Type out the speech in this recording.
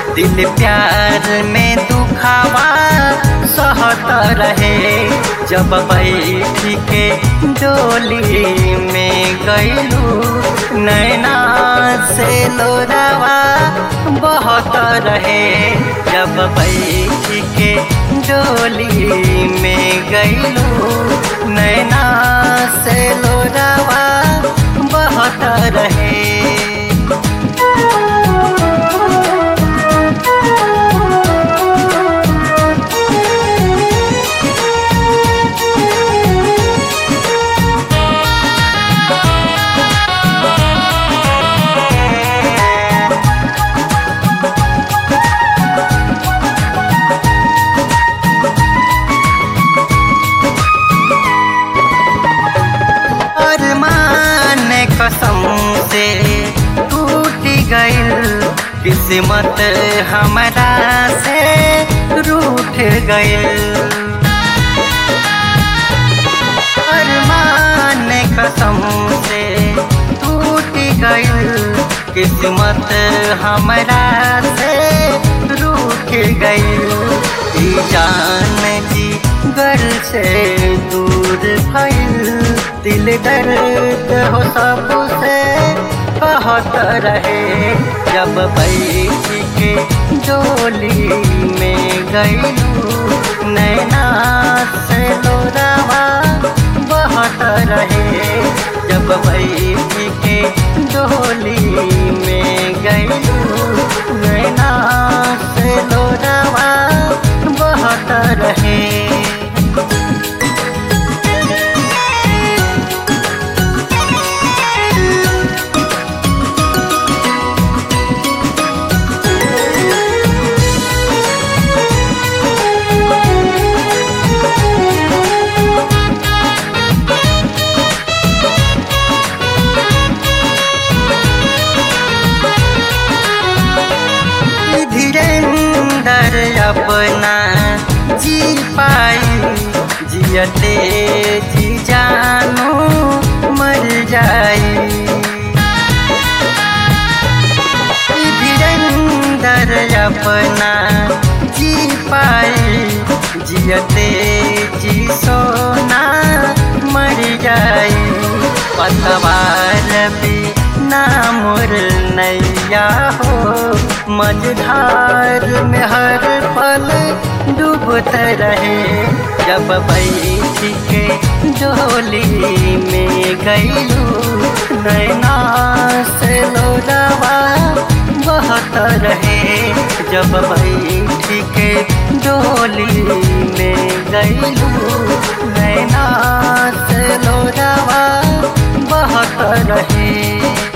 दिल प्यार में दुखावा सहत रहे जब बैठ के डोली में गईलू नैना से लोरावा बहुत रहे जब बैठ के डोली में गईलू नैना से लोरावा बहुत रहे अरमान कसम से टूट गइल किस्मत हमारा से रूठ गइल अरमान कसम से टूट गइल किस्मत हमारा से रूठ गइल ई जान जी घर से दूर भइल दिल दर्द हो सबसे बहुत रहे जब बैठ के डोली में गईलू नैना से लोरावा बहुत रहे जब बैठ के डोली में गईलू नैना से लोरावा बहुत रहे धीरेन्द्र अपना जी पाई जियते जी जानो मर जाई धीरेन्द्र अपना जी पाई जियते जी सोना मर जाई पतवार भी नामुर नैया हो मझधार में हर पल डूबत रहे जब बैठ के डोली में गईलू नैना से लोरावा बहुत रहे जब बैठ के डोली में गईलू नैना से लोरावा बहुत रहे